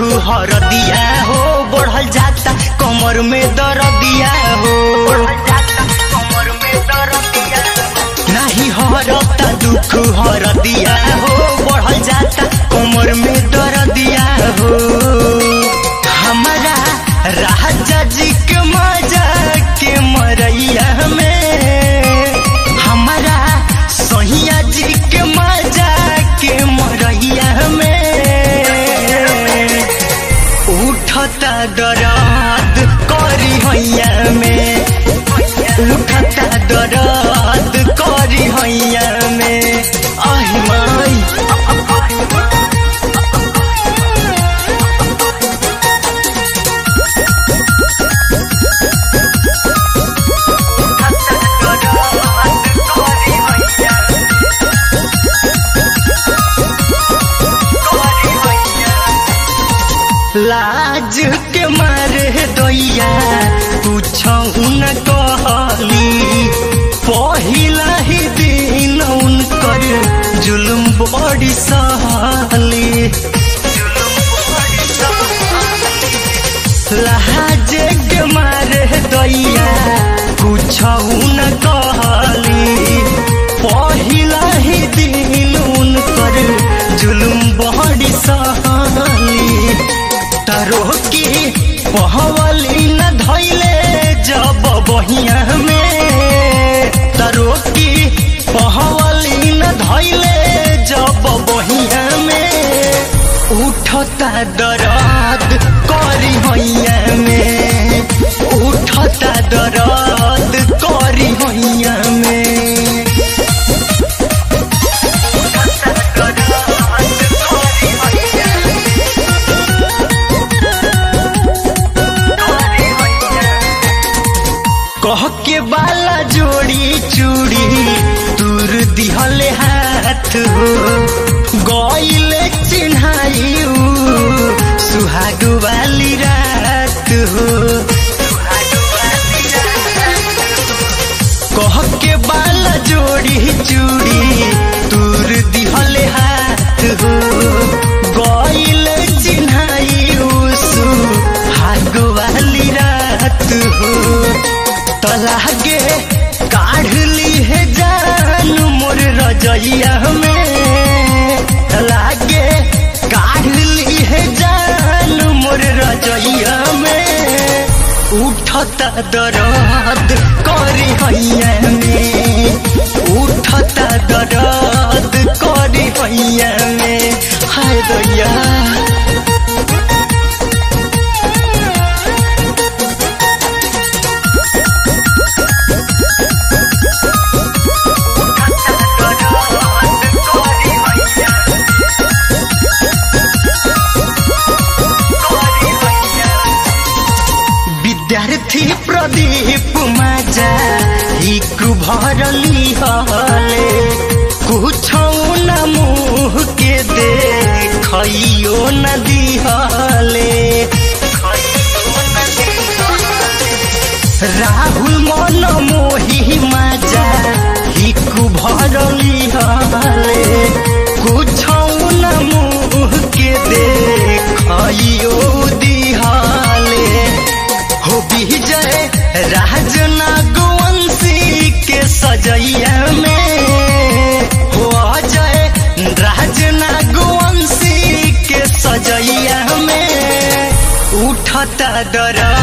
हरदिया हो बढ़ल जाता कमर में दर्दिया हो नाही हरता दुख हरदिया हो बढ़ल जाता कमर में दर्दिया हो हमारा राजा जी के मजा के मरैया में हमारा सहिया जी के मजा के मरैया में उठता दराद करी हैया में उठता दराद करी हैया में आही माई लाज के मारे दैया कुछ न कहली पहिला ही दिन उनकर जुलुम बड़ी सहली लाज के मारे दैया कुछ न कहली पहिला ही दिन उनकर जुलुम बड़ी सहली तारो की पहवली न धैले जब बहिया में तारो की पहवली न धैले जब बहिया में उठता दर्द करी हैया में उठता दर्द करी हैया में कह के बाला जोड़ी चूड़ी दूर दिहले हाथ हो गईले चिन्हाई सुहाग वाली रात हो कह के बाला जोड़ी चूड़ी दूर दिहले हाथ हो गईले चिन्हाई सुहाग वाली रात हो तलागे काढ़ ली है जान मोर रजैया में तलागे काढ़ ली है जान मोर रजैया में उठता दर्द करी हैया में उठता दर्द करी हैया में हाय दैया विद्यार्थी प्रदीप माजा हिक भरली हले कुछ न मुँह के देखियो न दिहले राहुल मन मोही माजा हिक भरली हले कुछ न मुँह के देखियो दिहले हो विजय राज नागवंशी के सजैया में हो अजय राज नागवंशी के सजैया में उठता दर